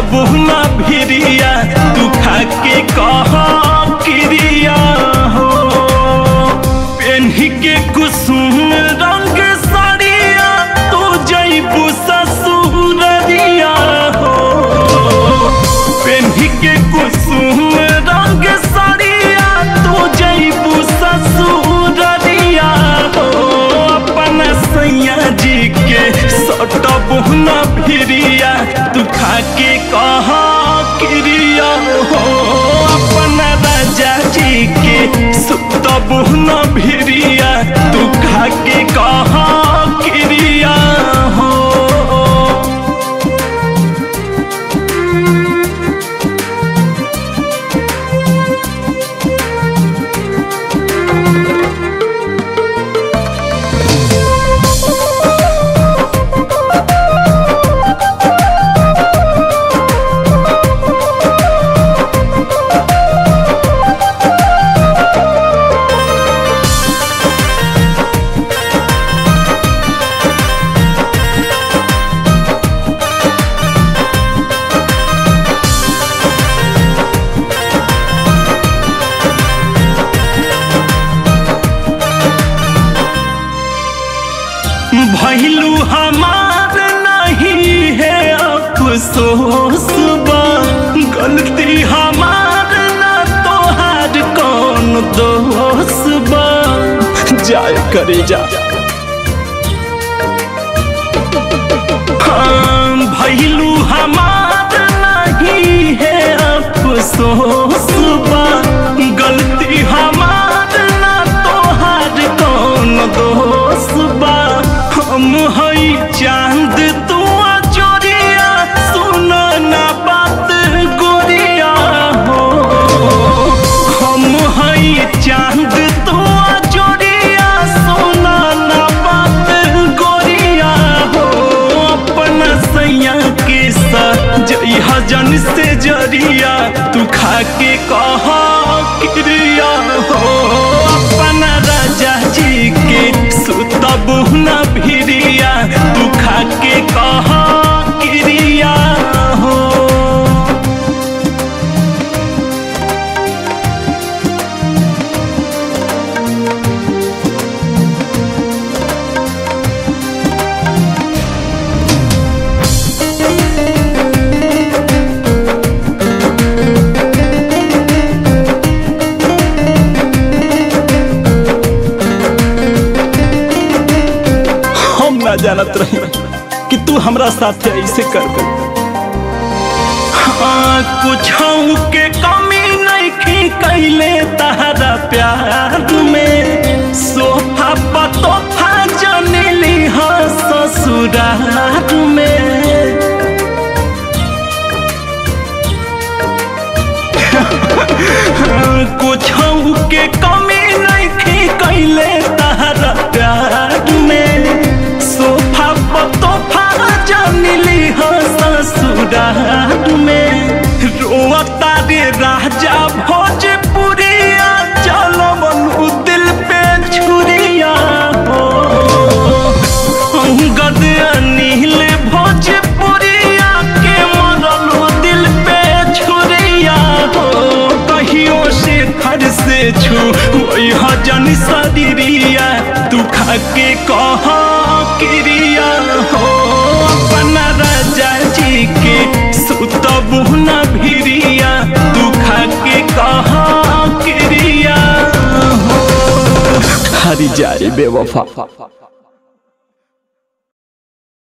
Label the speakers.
Speaker 1: सुतबु न भिरिया तू खा के कह क्रिया हो पेन्ही के कुसुम रंग साड़िया तू जैबू ससुररिया हो पेन्ही के कुसुम रंग साड़िया तू जैबू ससुररिया हो अपन सैया जी के सटबू न भिरिया तू खा के कह क्रिया हो अपन राजा जी के सुतबू न भिरिया तू खा के कह क्रिया हो भैलू हमार नहीं है अफसोस बा गलती हमार ना तोहार कौन दोष बा जाय करे जा हाँ, भैलू हमार नहीं है अफसोस बा गलती हमार ना तोहार कौन दोष बा हम हई चांद तू चोरिया सुन ना बात गोरिया हो हम हई चांद तू चोरिया सुन ना बात गोरिया हो अपन सैया के साथ जई हजन से जरिया तू खा के कह क्रिया हो अपन राजा जी के सुतबु न भिरिया तू खा के कह क्रिया हो हम ना जानत रही कि तू हमरा साथे ऐसे कर दे हाँ कुछ के कमी नहीं की कैले तहरा प्यार में सोफा पतोफा जनिली हाँ ससुरार में कुछ के कमी नहीं थी कैले तहरा प्यार में सोफा पतोफा जानिली हो ससुरार में रोता रे राजा भोजपुरिया चलो मनु दिल पे छुरिया हो गद अनिल भोजपुरिया के मरल दिल पे छुरिया हो कहियो से खर से छू वही हजन सदरिया तू खा के कह क्रिया हो अपना राजा जी के सुतबु न भिरिया तू खा के कह क्रिया हो हरी जाए बेवफा